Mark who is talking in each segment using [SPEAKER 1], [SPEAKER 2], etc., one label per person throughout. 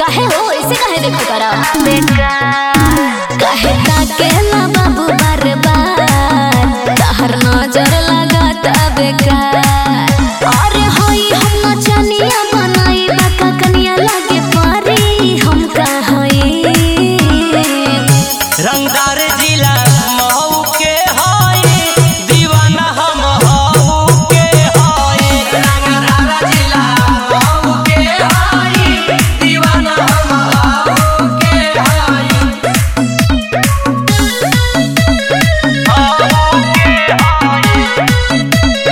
[SPEAKER 1] काहे हो ऐसे काहे देखो करा काहे ताके ला बाबू बार बार तहर नजर लगाता बेकार अरे होई हम नचनिया बनाई बाका कनिया लागे पारी हम का होई
[SPEAKER 2] रंगदार जिला महू के होई दीवाना हम हऊ के होई रंगदार जिला महू के होई दीवाना हम हऊ के होई हऊ के होई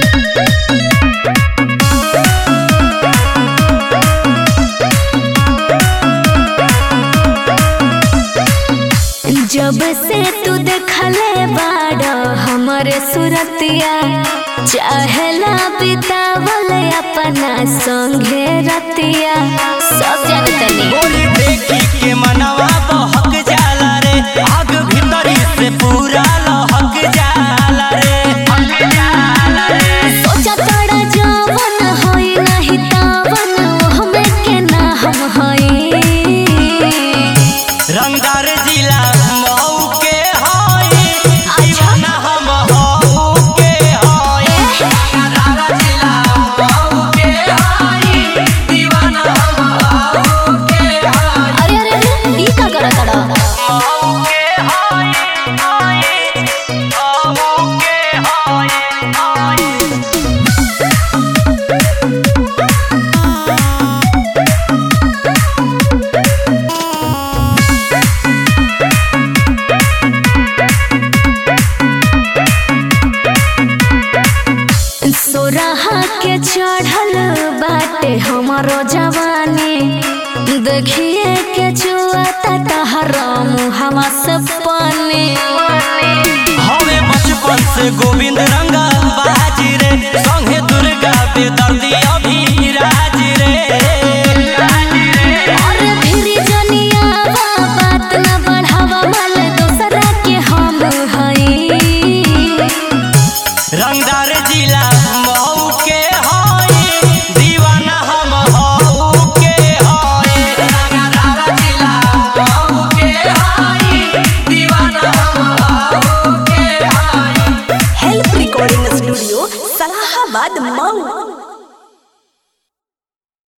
[SPEAKER 1] जब से तू देखले बाड़ हमरे सुरतिया चाहेला बितावल अपना संगे रतिया सब जानतनी
[SPEAKER 2] गोरी देखी के मनवा बहक जाला रे आग भीतरी से पूरा लहक जाला रे हक जाला रे
[SPEAKER 1] सोचा तोड़ा जवन होई नहीं तावन हमें के ना हम होई
[SPEAKER 2] रंगदार जिला मऊ के होई दीवाना हम हऊ के होई रंगदार जिला मऊ के होई दीवाना हम हऊ के होई
[SPEAKER 1] अरे अरे अरे ई का करा तड़ा
[SPEAKER 2] मऊ के होई होई मऊ के होई होई
[SPEAKER 1] सोराहा के चढ़ल बाटे हमारो जवानी देखिए के चुआता तहरा मुहवा से पानी
[SPEAKER 2] हवे बचपन से गोविंद रंगा बाजी रे संगे दुर्गा बेदर्दी अभिराज रे
[SPEAKER 1] और फिर जनिया बात न बढ़ावा माल दूसरा के हम हई
[SPEAKER 2] रंगदार जिला मऊ के होई दीवाना हम हऊ के होई रंगदार जिला मऊ के होई दीवाना हम हऊ के होई
[SPEAKER 3] help recording studio Salahabad Mau